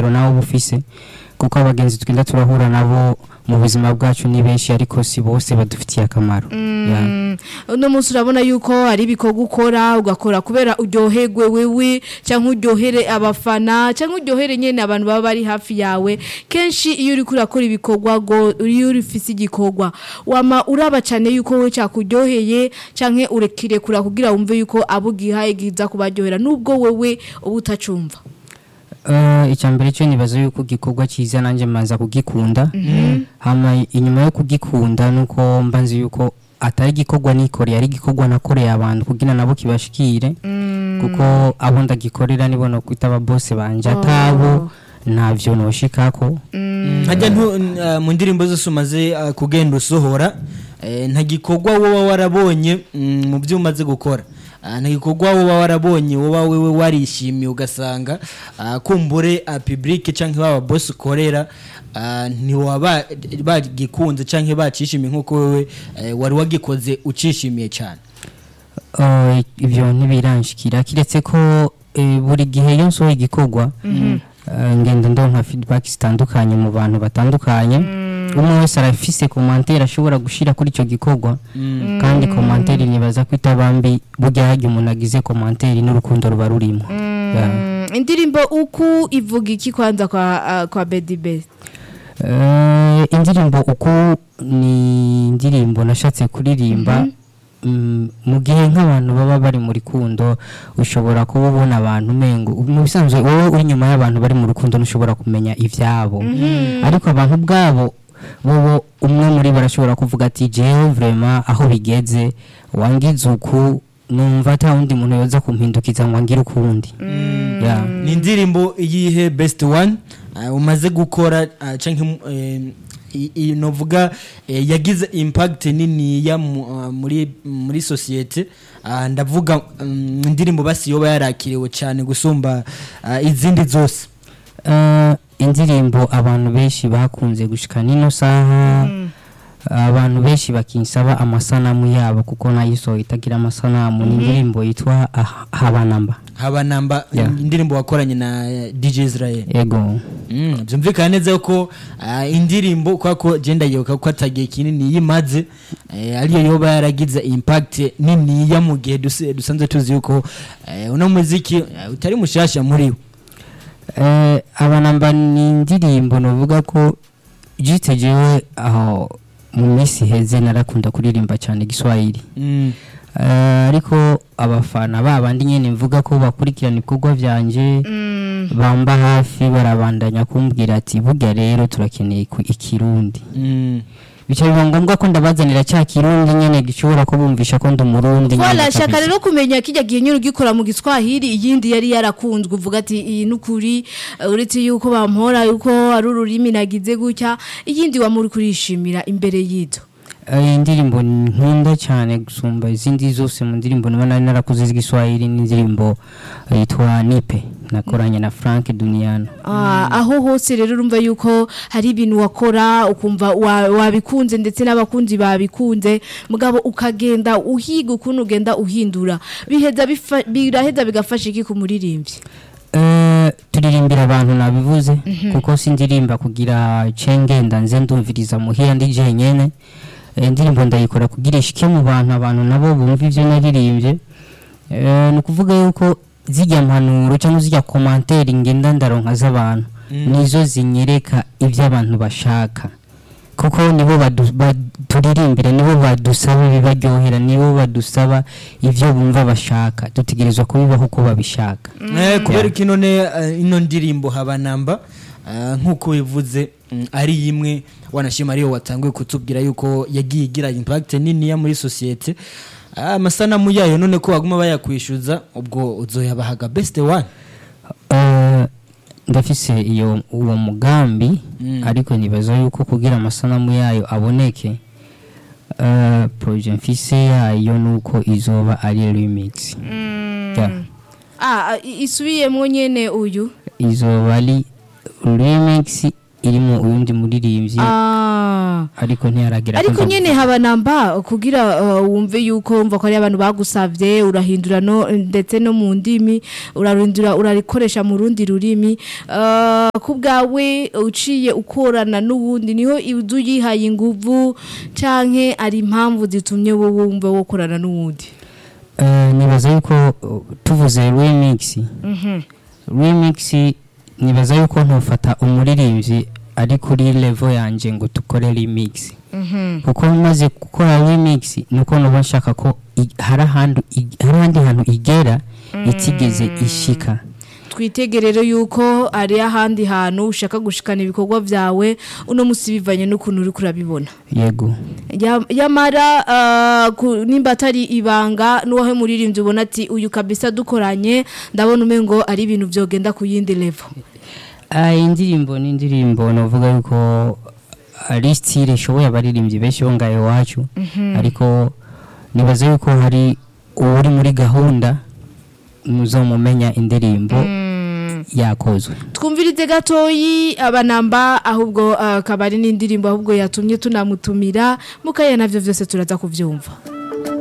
intumbero nawe uba ufise kuko abagenzi tugenda turahura nabo mu buzima bwacu ni benshi ariko si bose badufitiye akamaro Yeah. Mm, uno munsi urabona yuko hari ibikorwa ukora ugakora kubera uryoherwe wewe cyangwa uryohere abafana cyangwa uryohere nyine abantu baba bari hafi yawe kenshi iyo uri kurakora ibikorwa ngo iyo uri ufise igikorwa wama uraba cyane yuko wowe cyakuryoheye cyangwa urekire kura kugira wumve yuko abo ugihaye giza kubaryohera nubwo wewe uba utacumva Uh, icya mbere cyo nibaza yuko igikorwa cyiza nanjye mbanza kugikunda hama inyuma yo kugikunda nuko mba nzi yuko atari igikorwa nikoreye ari igikorwa nakoreye abantu kugira nabo kibashikire kuko abo ndagikorera nibo no kwita ababose banje atabo ntavyo noshikako hajya ntu- n- mu ndirimbo zose umaze uh, kugenda usohora eh, nta gikorwa woba warabonye mm, mu byo umaze gukora Ah, nta gikorwa woba warabonye woba wewe warishimiye ugasanga ah, kumbure public cyangwa baba boss ukorera ah, ntiwaba bagikunze cyangwa bacishimiye nk'uko wewe eh, wari wagikoze ucishimiye cyane Uh, ibyo ntibiranshikira kiretse ko eh, buri gihe iyo nsohoye igikorwa uh, ngenda ndonka feedback zitandukanye mu bantu batandukanye umwe wese arafise commentaire ashobora gushira kuri icyo gikorwa kandi commentaire nibaza ko itabambi burya harya umuntu agize commentaire n'urukundo ruba rurimo Yeah. Mm, indirimbo uku ivuga iki kwanza kwa ah, kwa Bedi Best Eh, indirimbo uku ni indirimbo nashatse kuririmba mm, mu gihe nk'abantu baba bari mu rukundo ushobora kuba ubona abantu umengo mu bisanzwe wowe uri inyuma y'abantu bari mu rukundo ntushobora kumenya ibyabo ariko abantu ubwabo bobo umwe muri bo arashobora kuvuga ati jewe vrema aho bigeze wangize uku numva ata wundi muntu yoza kumpindukiza ngo angire ukundi Yeah. ni indirimbo iyihe best one uh, umaze gukora uh, canke eh, i- i- novuga eh, yagize impact nini ya mu- uh, muri muri societe uh, ndavuga um, indirimbo basi yoba yarakiriwe cyane gusumba uh, izindi zose Eh, indirimbo abantu benshi bakunze gushika nino saha abantu benshi bakinsaba amasanamu yabo kuko nayisohoye itagira amasanamu ni indirimbo yitwa Ah- habanamba haba namba Yeah. indirimbo wakoranye na eh, DJ Israel ego Mm, byumvikana neza ko ah, indirimbo kwa ko genda yibuka ko atagiye kinini yimaze eh, ariyo yoba yaragize impact nini ya mu gihe duse- dusanzwe tuzi yuko eh, uno muziki eh, utari mushasha muri wo Eh, abanamba ni indirimbo novuga ko jite jewe aho mu minsi iheze narakunda kuririmba cyane igiswahili Mm, Eh, ariko abafana babandi nyene mvuga ko bakurikirana ibikorwa vyanje bamba hafi barabandanya kumbwira ati burya rero turakeneye ku- ikirundi mm. bica biba ngombwa ko ndabazanira cya kirundi nyene gishobora kubumvisha ko ndi umurundi nyene Wala shaka kabisa. rero kumenya kijya gihe nyine ugikora mu giswahili iyindi yari yarakunzwe uvuga ati iyi nukuri uh, uretse yuko bampora yuko ari ururimi nagize gutya iyindi wamuri kurishimira imbere y'ito Eh, indirimbo nkunda cyane gusumba izindi zose mu ndirimbo niba nari narakuze z'igiswahili n'indirimbo eh, yitwa nipe nakoranye na frank duniano Ah, aho hose rero urumva yuko hari ibintu wakora ukumva wa- wabikunze ndetse n'abakunzi babikunze mugabo ukagenda uhiga ukuntu ugenda uhindura biheza bifa- biraheza bigafasha iki ku muririmbyi Eh, turirimbira abantu nabivuze kuko sindirimba kugira cengenda nze ndumviriza muhira ndi jenyene Eh, indirimbo ndayikora kugira ishike mu bantu abantu nabo bumva ivyo naririmbye Eh, ni ukuvuga yuko zijya mpanuro cyangwa zijya komantere ngenda ndaronka z'abantu nizo zinyereka ibyo abantu bashaka kuko nibo badu- baturirimbira nibo badusaba ibibaryohera nibo badusaba ibyo bumva bashaka dutegerezwa kubibaho uko babishaka Eh, kubera ko ino ne eh, ino ndirimbo haba namba eh, nk'uko bivuze mm, ari imwe wanashima ariyo watanguye kutubwira yuko yagiye igira impact nini ya muri societe Ah, amasanamu yayo none ko baguma bayakwishyuza ubwo uzoyabahaga best one Eh, ndafise iyo uwo mugambi Mm. ariko nibaza yuko kugira amasanamu yayo aboneke eh, projet mfise yayo nuko izoba ari remix Yeah. ah i- isubiyemwo nyene uyu izoba ari remix irimo uyundi muririmbyi Ah. ariko ntiyaragira ko ariko ndavuga. nyene haba namba kugira uh, wumve yuko wumva ko ari abantu bagusavye urahindura no ndetse no mu ndimi urarindura urarikoresha mu rundi rurimi uh, ku bwawe uciye ukorana n'uwundi niho uzu yihaye inguvu canke ari impamvu zitumye wowe wumva wokorana n'uwundi Eh, nibaza yuko uh, tuvuze remix remix nibaza yuko ntufata umuririmbyi ari kuri level yanje ngo tukore remix kuko maze gukora remix nuko nuba nshaka ko i- hari ahantu i- hari ahandi hantu igera itigeze ishika twitege rero yuko ari ahandi hantu ushaka gushikana ibikorwa vyawe uno musi bivanye n'ukuntu uri kurabibona yego Ya- yamara uh, ku- nimba atari ibanga n'uwahe muririmbyi ubona ati uyu kabisa dukoranye ndabona umengo ari ibintu vyogenda ku yindi level Ah, indirimbo ni indirimbo novuga yuko ari style ishoboye abaririmbyi benshi bo ngaho iwacu ariko nibaza yuko hari uri muri gahunda muzomumenya indirimbo yakozwe twumvirize gatoyi abanamba ahubwo uh, akaba ari n'indirimbo ahubwo yatumye tunamutumira mukaya navyo vyose turaza kuvyumva